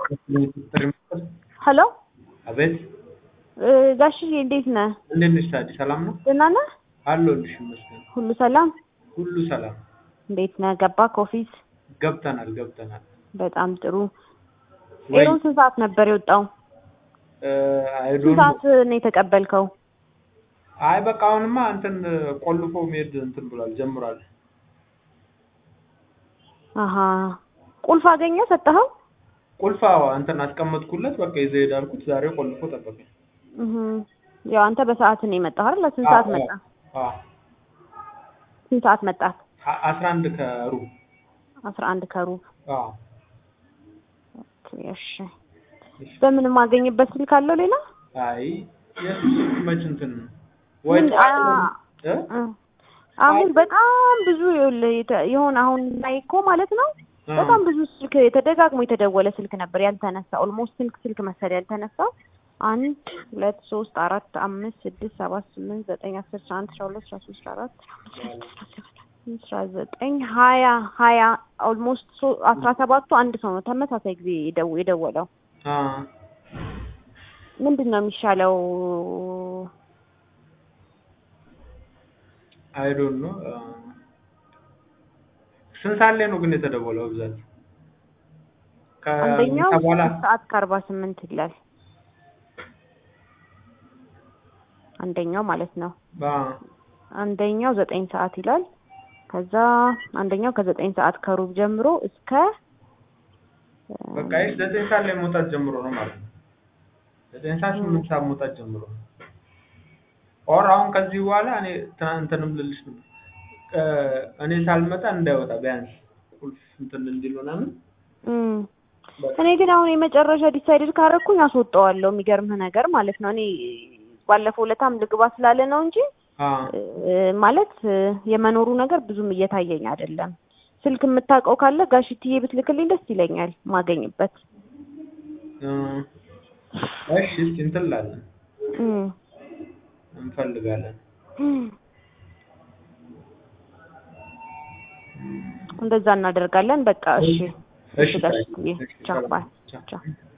ሄሎ አቤት ጋሽዬ እንዴት ነህ? እንዴት ነሽ ታዲ? ሰላም ነው ደህና ነህ? አለሁልሽ ይመስገን። ሁሉ ሰላም? ሁሉ ሰላም። እንዴት ነህ? ገባህ ኦፊስ? ገብተናል ገብተናል። በጣም ጥሩ። ወይ ኤሮን ስንት ሰዓት ነበር የወጣው? አይ ስንት ዶንት ሰዓት ነው የተቀበልከው? አይ በቃ አሁንማ እንትን ቆልፎ መሄድ እንትን ብሏል ጀምሯል። አሀ ቁልፍ አገኘ ሰጠኸው? ቁልፍ አዎ እንትን አስቀመጥኩለት በቃ ይዘህ ሄድ አልኩት። ዛሬ ቆልፎ ጠበቀኝ። እህ ያው አንተ በሰዓት ነው የመጣህ አይደል? ስንት ሰዓት መጣ? አዎ ስንት ሰዓት መጣ? አ- አስራ አንድ ከሩብ አስራ አንድ ከሩብ አዎ ኦኬ፣ እሺ። በምን የማገኝበት ስልክ አለው ሌላ? አይ የሱስ መች እንትን ወይ ምን ጠዋት አ- እ? እ አሁን በጣም ብዙ ይኸውልህ የተ- የሆነ አሁን ላይ እኮ ማለት ነው አ- በጣም ብዙ ስልክ የተደጋግሞ የተደወለ ስልክ ነበር ያልተነሳ። ኦልሞስት ስልክ ስልክ መሰለኝ ያልተነሳው። አንድ ሁለት ሶስት አራት አምስት ስድስት ሰባት ስምንት ዘጠኝ አስር አስራ አንድ አስራ ሁለት አስራ ሶስት አስራ አራት አስራ ዘጠኝ ሀያ ሀያ ኦልሞስት አስራ ሰባቱ አንድ ሰው ነው ተመሳሳይ ጊዜ የደው- የደወለው። አ ምንድን ነው የሚሻለው? አይ ዶንት ኖ ስንት ሰዓት ላይ ነው ግን የተደወለው በብዛት? አንደኛው ከምሳ በኋላ ስድስት ሰዓት ከአርባ ስምንት ይላል። አንደኛው ማለት ነው። አ አንደኛው ዘጠኝ ሰዓት ይላል። ከዛ አንደኛው ከዘጠኝ ሰዓት ከሩብ ጀምሮ እስከ በቃ ይህ ዘጠኝ ሰዓት ላይ መውጣት ጀምሮ ነው ማለት ነው። ዘጠኝ ሰዓት ስምንት ሰዓት መውጣት ጀምሮ ነው። ኦር አሁን ከዚህ በኋላ እኔ ትናንትንም ልልሽ ነበር እ እኔ ሳልመጣ እንዳይወጣ ቢያንስ ቁልፍ እንትን እንዲል ምናምን እም። በቃ እኔ ግን አሁን የመጨረሻ ዲሳይድድ ካረኩኝ አስወጣዋለሁ። የሚገርምህ ነገር ማለት ነው እኔ ባለፈው ዕለታም ልግባ ስላለ ነው እንጂ አ እ ማለት እ የመኖሩ ነገር ብዙም እየታየኝ አይደለም። ስልክ የምታውቀው ካለ ጋሽትዬ ብትልክልኝ ደስ ይለኛል ማገኝበት። እ እሺ እስኪ እንትን እንላለን እም። እንፈልጋለን። እንደዛ እናደርጋለን። በቃ እሺ እሺ እሺ ጋሽትዬ እሺ ቻው ሰላም ባይ ቻው። ቻው